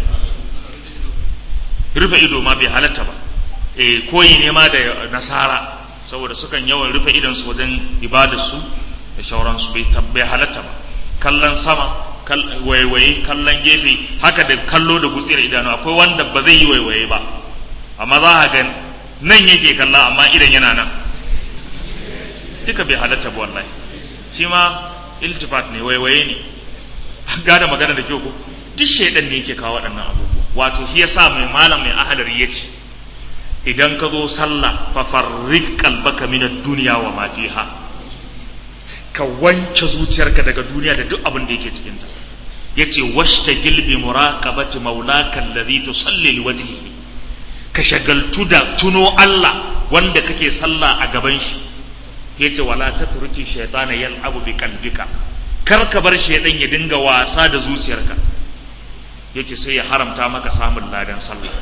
rufe ido ma bai halatta ba e koyi ne ma da nasara saboda sukan yawan rufe idonsu wajen ibadarsu da shauransu bai bai halatta ba kallon sama waiwaye kallon gefe haka da kallo da gutsiyar idanu akwai wanda ba zai yi waiwaye ba amma za a ga nan yake kalla amma idan yana nan duka bai halatta ba wallahi shi ma iltifat ne waiwaye ne gada magana da kyau ko duk shaidan ne yake kawo waɗannan abubuwa wato shi yasa mai malam mai ahalar ya ce idan ka zo sallah fa farrik qalbaka min ad-dunya wa ma fiha ka wanke zuciyarka daga duniya da duk abin da yake cikin ta yace washtagil bi muraqabati maulaka alladhi tusalli liwajhihi ka shagaltu da tuno Allah wanda kake sallah a gaban shi yace wala tatruki shaytana yal'abu bi qalbika kar ka bar shaydan ya dinga wasa da zuciyarka yace sai ya haramta maka samun ladan sallah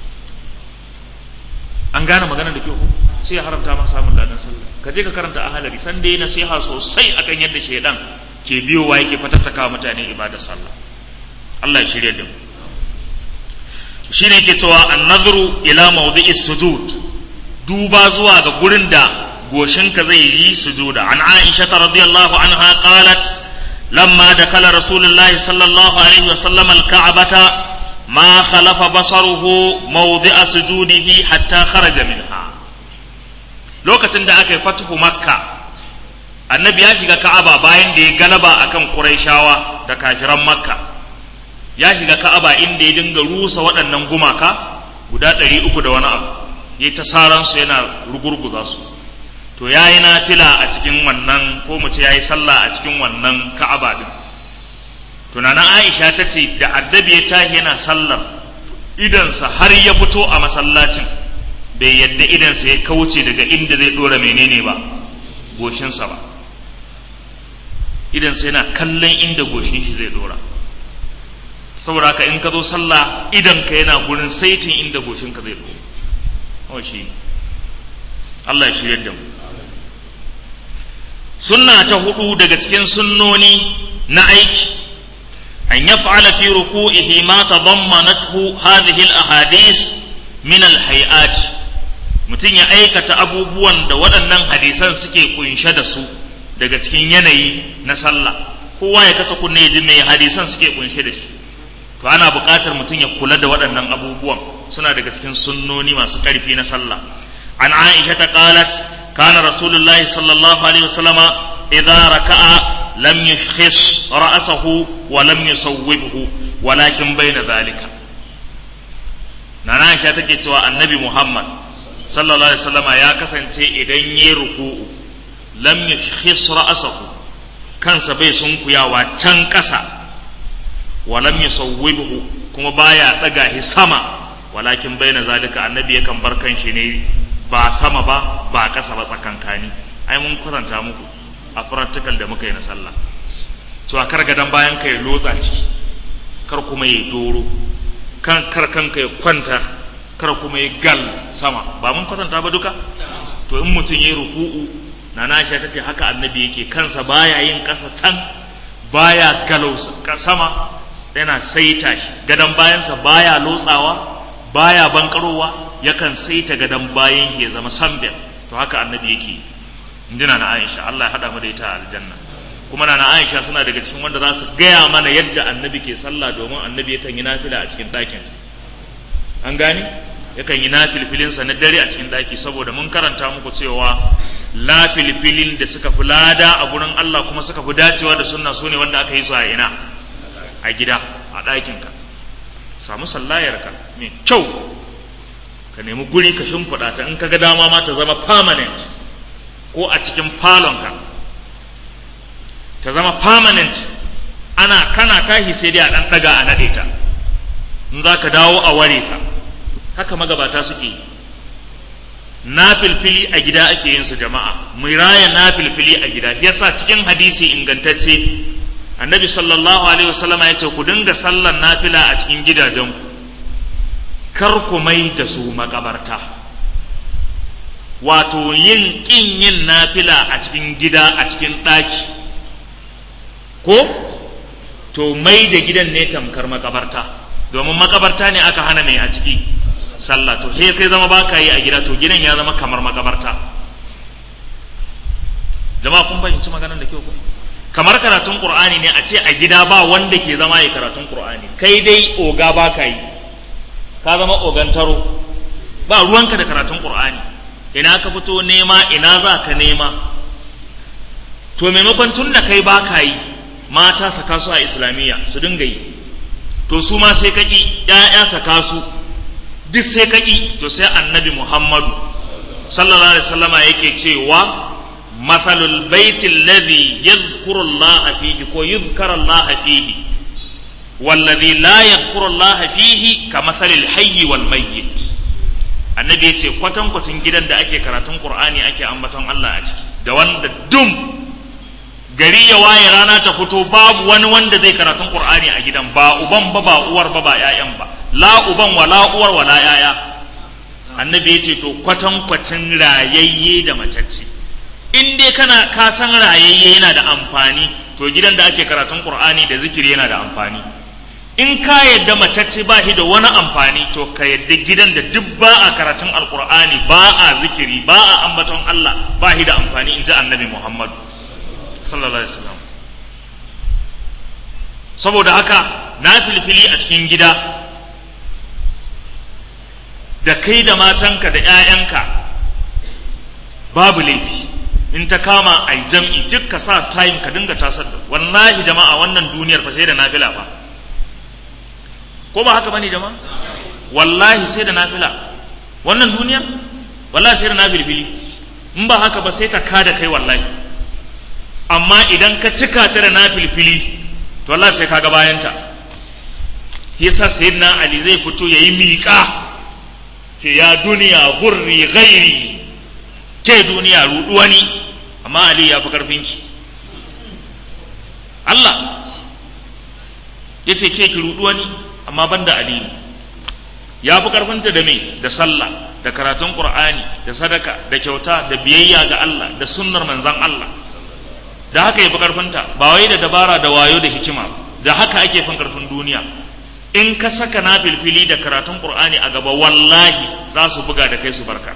an gane magana da kyau sai ya haramta maka samun ladan sallah ka je ka karanta ahalari san dai nasiha sosai akan yadda shaidan ke biyowa yake fatattaka mutane ibadar sallah Allah ya shirya da mu shine yake cewa an-nadhru ila mawdi'is sujud duba zuwa ga gurin da goshinka zai yi sujuda an Aisha radiyallahu anha qalat لما دخل رسول الله صلى الله عليه وسلم الكعبة ما خلف بصره موضع سجوده حتى خرج منها lokacin da aka yi fatuhu makka annabi ya shiga ka'aba bayan da ya galaba akan quraishawa da kafiran makka ya shiga ka'aba inda ya dinga rusa waɗannan gumaka guda ɗari uku da wani abu ya ta saransu yana rugurguza su to ya yi nafila a cikin wannan ko mu ce ya yi sallah a cikin wannan ka'aba din tunanin aisha ta ce da addabi ya tashi yana sallar idansa har ya fito a masallacin bai yadda idansa ya kauce daga inda zai dora menene ba goshinsa ba idansa yana kallon inda goshin shi zai dora saboda haka in ka zo sallah idanka yana gurin saitin inda goshinka zai dora oh shi Allah ya shirya da mu sunna ta hudu daga cikin sunnoni na aiki an yaf'ala fi ruku'ihi ma tadammanathu hadhihi al-ahadith min al-hay'at mutum ya aikata abubuwan da waɗannan hadisan suke kunshe da su daga cikin yanayi na sallah kowa ya kasa kunne ya ji mai hadisan suke kunshe da shi to ana buƙatar mutum ya kula da waɗannan abubuwan suna daga cikin sunnoni masu ƙarfi na sallah an aisha ta qalat kana rasulullahi sallallahu alaihi wasallama idza raka'a lam yushkhis ra'sahu wa lam yusawwibhu walakin bayna dhalika nana aisha take cewa annabi muhammad sallallahu alaihi wasallama ya kasance idan yayi ruku'u lam yushkhis ra'sahu kansa bai sunkuyawa can ƙasa walam yusawwibhu kuma baya daga shi sama walakin baina zalika annabi yakan bar kanshi ne ba sama ba ba ƙasa ba tsakankani ai mun karanta muku a practical da muka yi na sallah to a kar gadan bayan ka ya lotsa ciki kar kuma ya doro kan kar kanka ya kwanta kar kuma ya gal sama ba mun kwatanta ba duka to in mutum ya ruku'u na nasha ta ce haka annabi yake kansa baya yin ƙasa can baya galau sama yana saita shi gadon bayansa baya lotsawa baya bankarowa yakan saita gadon bayan ya zama sambel to haka annabi yake injina na Aisha Allah ya hada mu da ita a aljanna kuma na Aisha suna daga cikin wanda za su gaya mana yadda annabi ke sallah domin annabi yakan yi nafila a cikin ɗakin an gane yakan yi nafilfilinsa na dare a cikin ɗaki saboda mun karanta muku cewa lafilfilin da suka fi lada a gurin Allah kuma suka fi dacewa da sunna su ne wanda aka yi su a ina a gida a ɗakinka samu sallayarka mai kyau ka nemi guri ka shimfiɗa ta in ka ga dama ma ta zama permanent ko a cikin falonka ta zama permanent ana kana tashi sai dai a ɗan ɗaga a naɗe ta in za ka dawo a ware ta haka magabata suke yi na filfili a gida ake yin su jama'a mu raya na filfili a gida yasa cikin hadisi ingantacce annabi sallallahu alaihi wasallam ya ce ku dinga sallar nafila a cikin gidajen kar ku mai da su makabarta wato yin kin yin nafila a cikin gida a cikin ɗaki ko to mai da gidan ne tamkar makabarta domin makabarta ne aka hana mai a ciki sallah to he kai zama baka yi a gida to gidan ya zama kamar makabarta jama'a kun fahimci maganar da kyau ko kamar karatun qur'ani ne a ce a gida ba wanda ke zama yi karatun qur'ani kai dai oga baka yi ka zama ogan taro ba ruwanka da karatun qur'ani ina ka fito nema ina za ka nema to maimakon tun da kai baka yi mata saka su a islamiyya su dinga yi to su ma sai kaki ƴaƴa saka su duk sai kaki to sai annabi muhammadu sallallahu alaihi wasallama yake cewa mathalul baiti alladhi yadhkuru allaha fihi ko yuzkara allaha fihi والذي لا يذكر الله فيه كمثل الحي والميت annabi ya ce kwatankwacin gidan da ake karatun qur'ani ake ambaton Allah a ciki da wanda dum gari ya waye rana ta fito babu wani wanda zai karatun qur'ani a gidan ba uban ba ba uwar ba ba ƴaƴan ba la uban wala uwar wala ƴaƴa annabi ya ce to kwatankwacin rayayye da macacce in dai kana ka san rayayye yana da amfani to gidan da ake karatun qur'ani da zikiri yana da amfani in ka yadda macacce ba shi da wani amfani to ka yadda gidan da duk ba a karatun alqur'ani ba a zikiri ba a ambaton Allah ba shi da amfani in ji annabi Muhammad sallallahu alaihi wasallam saboda haka na filfili a cikin gida da kai da matanka da 'ya'yanka babu laifi in ta kama a jam'i duk ka sa time ka dinga tasar da wallahi jama'a wannan duniyar fa sai da nafila fa ko ba haka bane jama'a wallahi sai da nafila wannan duniyar wallahi sai da nafilfili in ba haka ba sai ta kada kai wallahi amma idan ka cika ta da nafilfili to wallahi sai ka ga bayanta yasa sayyidina ali zai fito yayi miƙa ce ya duniya gurri ghairi ke duniya rudu wani amma ali ya fi karfinki Allah ya ce ke ki rudu wani amma banda ali ya fi karfinta da me da sallah da karatun qur'ani da sadaka da kyauta da biyayya ga Allah da sunnar manzon Allah da haka ya fi karfinta ba wai da dabara da wayo da hikima da haka ake fin karfin duniya in ka saka na filfili da karatun qur'ani a gaba wallahi za su buga da kai su barka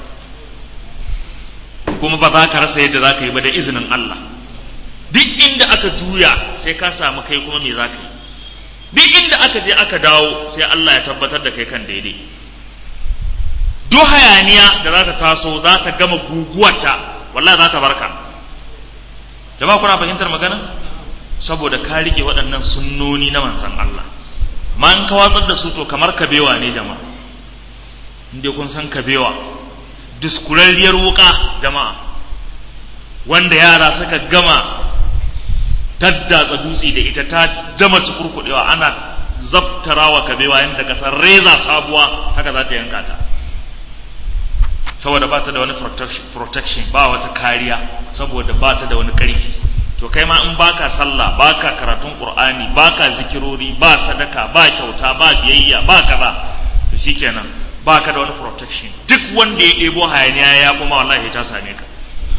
kuma ba za ka rasa yadda za ka yi ba da izinin Allah duk inda aka juya sai ka samu kai kuma me za ka yi duk inda aka je aka dawo sai Allah ya tabbatar da kai kan daidai duk hayaniya da za ta taso za ta gama guguwarta wallahi za ta barka jama'a kuna fahimtar magana saboda ka rike waɗannan sunnoni na manzon Allah ma in ka watsar da su to kamar kabewa ne jama'a inda kun san kabewa diskurarriyar wuka jama'a wanda yara suka gama daddatsa dutse da ita ta jama cikurkuɗewa ana zabtarawa kabewa yadda kasar reza sabuwa haka za ta yanka ta saboda ba ta da wani protection ba wata kariya saboda ba ta da wani ƙarfi to kai ma in baka sallah baka karatun qur'ani baka zikirori ba sadaka ba kyauta ba biyayya ba kaza to shikenan baka da wani protection duk wanda ya ɗebo hayaniya ya kuma wallahi ta same ka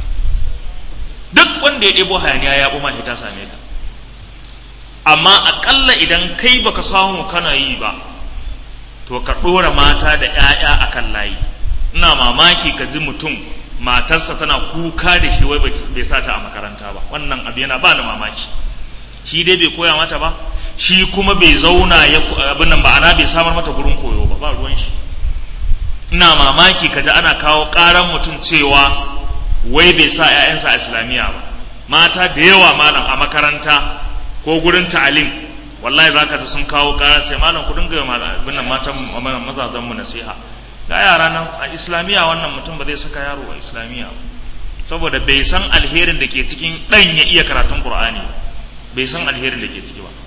duk wanda ya ɗebo hayaniya ya kuma ta same ka amma aƙalla idan kai baka samu kana yi ba to ka ɗora mata da 'ya'ya akan layi ina mamaki ka ji mutum matarsa tana kuka da shi wai bai sa ta a makaranta ba wannan abu yana ba da mamaki shi dai bai koya mata ba shi kuma bai zauna ya abin nan ba ana bai samar mata gurin koyo ba ba ruwan shi ina mamaki ka ji ana kawo ƙaran mutum cewa wai bai sa 'ya'yansa a islamiyya ba mata da yawa malam a makaranta ko gurin ta'alim wallahi zaka ji sun kawo ƙara sai malam ku dinga abin nan matan mazazan mu nasiha ga yara nan a islamiyya wannan mutum ba zai saka yaro a islamiyya saboda bai san alherin da ke cikin ɗan ya iya karatun qur'ani bai san alherin da ke ciki ba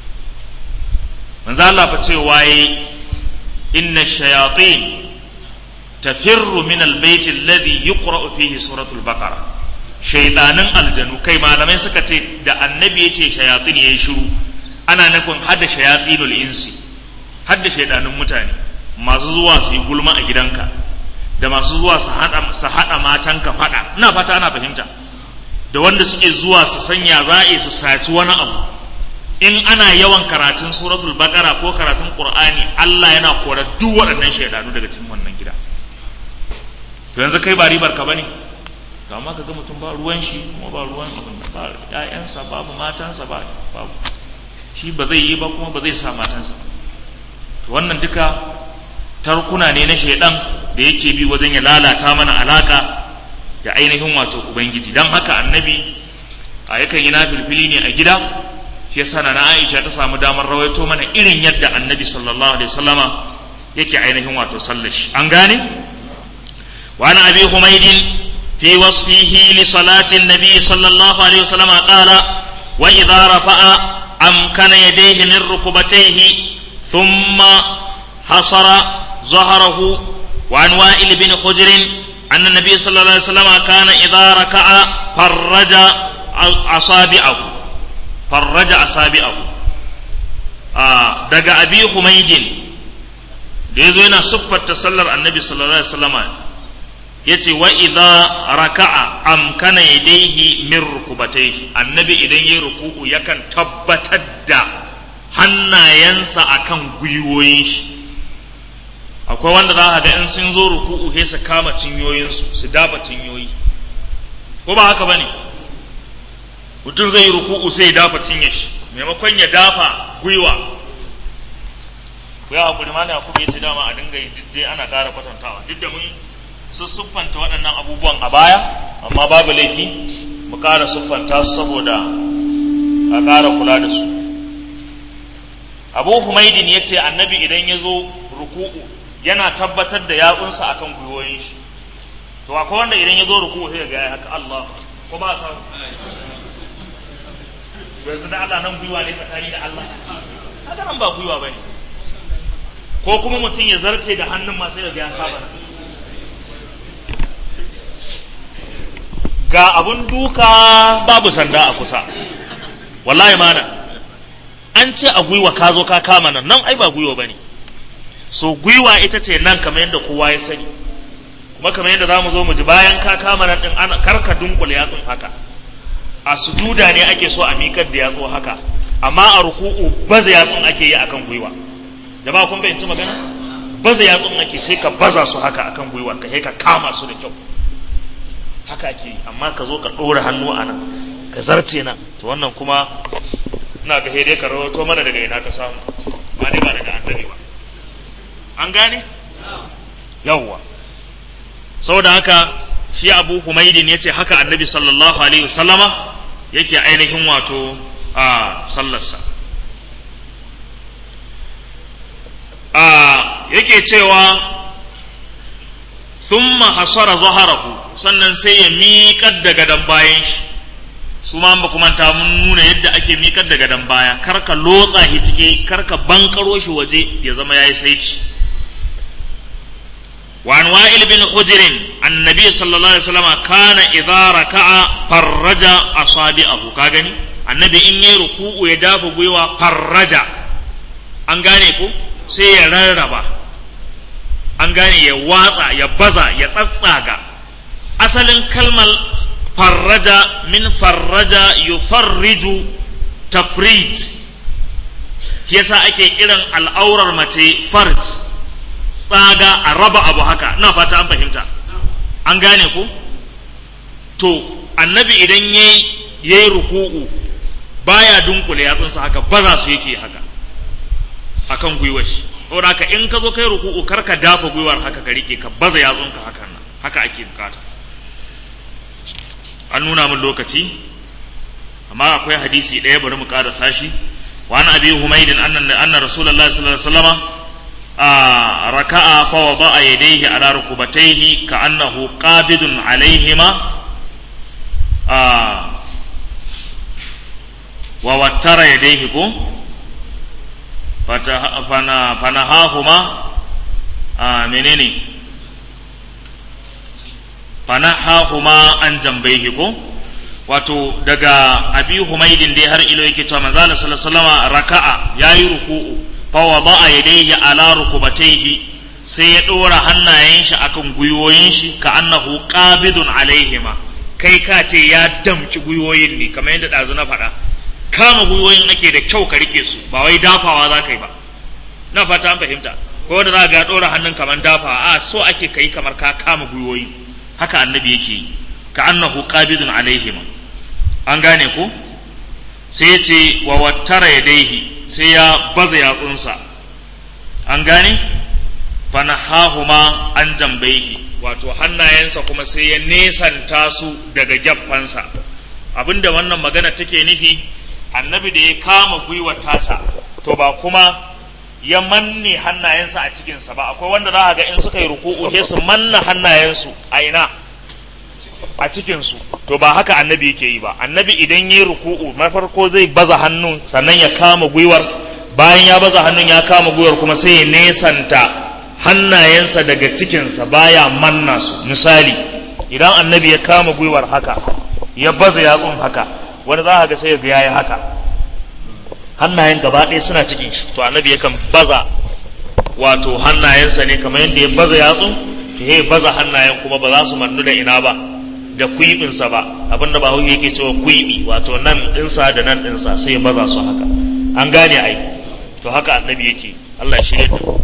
manzo Allah fa ce waye inna shayatin tafirru min albayt alladhi yuqra'u fihi suratul baqara shaytanin aljanu kai malamai suka ce da annabi yace shayatin yayi shiru ana nufin hadda shayatinul insi hadda shaydanin mutane masu zuwa su yi gulma a gidanka da masu zuwa su haɗa matanka faɗa ina fata ana fahimta da wanda suke zuwa su sanya za'a su saci wani abu in ana yawan karatun suratul baqara ko karatun qur'ani Allah yana kora duk waɗannan shaidanu daga cikin wannan gida to yanzu kai ba ribar ka bane to amma kaga mutum ba ruwan shi kuma ba ruwan abin ba ƴaƴansa babu matansa ba babu shi ba zai yi ba kuma ba zai sa matansa to wannan duka tarkuna ne na shaidan da yake bi wajen ya lalata mana alaka da ainihin wato ubangiji don haka annabi a yakan yi nafilfili ne a gida shi yasa na Aisha ta samu damar rawaito mana irin yadda annabi sallallahu alaihi wasallama yake ainihin wato sallashi an gane wa ana abi humaydin fi wasfihi li salati annabi sallallahu alaihi wasallama qala wa idha rafa'a amkana yadayhi min rukbatayhi thumma hasara ظهره وعن وائل بن حجر أن النبي صلى الله عليه وسلم كان إذا ركع فرج أصابعه فرج أصابعه آه دقى أبي حميد ليزو هنا صفة تسلر النبي صلى الله عليه وسلم yace wa idza raka'a amkana yadayhi min rukubatayhi annabi idan yayi ruku'u yakan tabbatar da hannayensa akan gwiwoyin shi akwai wanda za a ga in sun zo ruku'u he su kama cinyoyinsu su dafa cinyoyi ko ba haka bane mutum zai yi ruku'u sai ya dafa cinye shi maimakon ya dafa gwiwa ku ya hakuri mana yakubu ya ce dama a dinga yi dai ana ƙara kwatantawa duk da mun su siffanta waɗannan abubuwan a baya amma babu laifi mu ƙara siffanta su saboda a ƙara kula da su abu humaidin ya ce annabi idan ya zo ruku'u yana tabbatar da yatsunsa akan gwiwoyin shi to akwai wanda idan ya zo ruku sai ga ya haka Allah ko ba sa yanzu da Allah nan gwiwa ne tsakani da Allah haka nan ba gwiwa bane ko kuma mutum ya zarce da hannun masu yaga ya kama nan ga abun duka babu sanda a kusa wallahi mana an ce a gwiwa ka zo ka kama nan nan ai ba gwiwa bane so gwiwa ita ce nan kamar yadda kowa ya sani kuma kamar yadda za mu zo mu ji bayan ka kama nan din ana karka dunkule yatsun haka a sujuda ne ake so a miƙar da yatsu haka amma a ruku'u baza yatsun ake yi akan gwiwa jama'a kun fahimci magana baza yatsun ake sai ka baza su haka akan gwiwa ka sai ka kama su da kyau haka ake yi amma ka zo ka ɗora hannu a nan ka zarce nan to wannan kuma ina ga dai ka rawato mana daga ina ka samu ba dai ba daga annabi ba an gane yawwa saboda haka shi abu humaidin ya ce haka annabi sallallahu alaihi wasallama yake ainihin wato a sallarsa a yake cewa thumma hasara zaharahu sannan sai ya miƙar da gadon bayan shi su ma ba kuma ta mun nuna yadda ake miƙar da gadon baya kar ka lotsa shi ciki kar ka bankaro shi waje ya zama yayi saici وعن وائل بن حجر النبي صلى الله عليه وسلم كان إذا ركع فرج أصابعه كاغني النبي إن يركوع يدافع غيوا فرج an gane ku sai ya rarraba an gane ya watsa ya baza ya tsatsaga asalin kalmar farraja min farraja yufarriju tafrij yasa ake kiran al'aurar mace farj tsaga a raba abu haka na fata an fahimta an gane ku to annabi idan ya yi ruku'u baya dunkule yatsunsa haka baza su yake haka akan gwiwar shi saboda haka in ka zo kai ruku'u kar ka dafa gwiwar haka ka rike ka baza yatsunka hakan nan haka ake bukata an nuna min lokaci amma akwai hadisi ɗaya bari mu ƙara sashi wa an abi humaydin anna anna rasulullahi sallallahu alaihi wasallama ركع فوضع يديه على ركبتيه كأنه قابض عليهما ووتر يديه فنهاهما منين فنهاهما عن جنبيه wato daga abi humaidin dai har ilo yake cewa manzo sallallahu alaihi wasallama raka'a yayi ruku'u fawada yadayhi ala rukubatayhi sai ya dora hannayen shi akan gwiwoyin shi ka annahu qabidun alaihima kai ka ce ya damci gwiwoyin ne kamar yadda dazu na faɗa kama gwiwoyin ake da kyau ka rike su ba wai dafawa za ka yi ba na fata an fahimta ko da za ga dora hannun kamar dafawa a so ake kai kamar ka kama gwiwoyin haka annabi yake yi ka annahu qabidun alaihima an gane ko sai ya ce wa wattara yadaihi sai ya baza yatsunsa an gane fanahahuma an jambaihi wato hannayensa kuma sai ya nesanta su daga gyaffansa abinda wannan magana take nufi annabi da ya kama gwiwar tasa to ba kuma ya manne hannayensa a cikinsa ba akwai wanda za a ga in suka yi ruku'u sai su manna hannayensu a ina a cikinsu to ba haka annabi yake yi ba annabi idan ya yi ruku'u na farko zai baza hannun sannan ya kama gwiwar bayan ya baza hannun ya kama gwiwar kuma sai ya nesanta hannayensa daga cikinsa baya manna su misali idan annabi ya kama gwiwar haka ya baza yatsun haka wani za a ga sai ya ga yayi haka hannayen gaba ɗaya suna cikin shi to annabi yakan baza wato hannayensa ne kamar yadda ya baza yatsun to ya baza hannayen kuma ba za su mannu da ina ba da kuibinsa ba abinda ba hauke yake cewa kuibi wato nan ɗinsa da nan ɗinsa sai ya baza su haka an gane ai to haka annabi yake Allah ya shirye da mu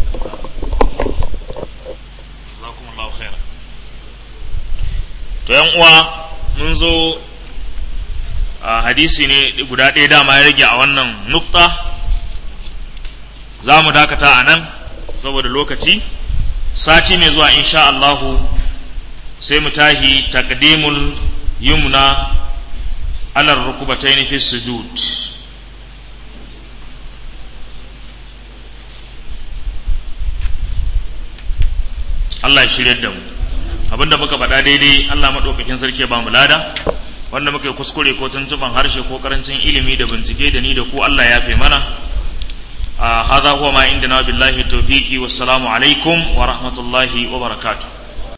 Jazakumullahu khairan to yan uwa mun zo a hadisi ne guda ɗaya dama ya rage a wannan nukta za mu dakata a nan saboda lokaci sati mai zuwa insha Allahu sai mu tahi taqdimul yumna ala rukubataini fi sujud Allah ya shirya da mu abinda muka faɗa daidai Allah maɗaukakin sarki ya ba mu lada wanda muka yi kuskure ko tuntuban harshe ko karancin ilimi da bincike da ni da ku Allah ya fi mana هذا هو ما عندنا بالله التوفيق والسلام عليكم ورحمة الله وبركاته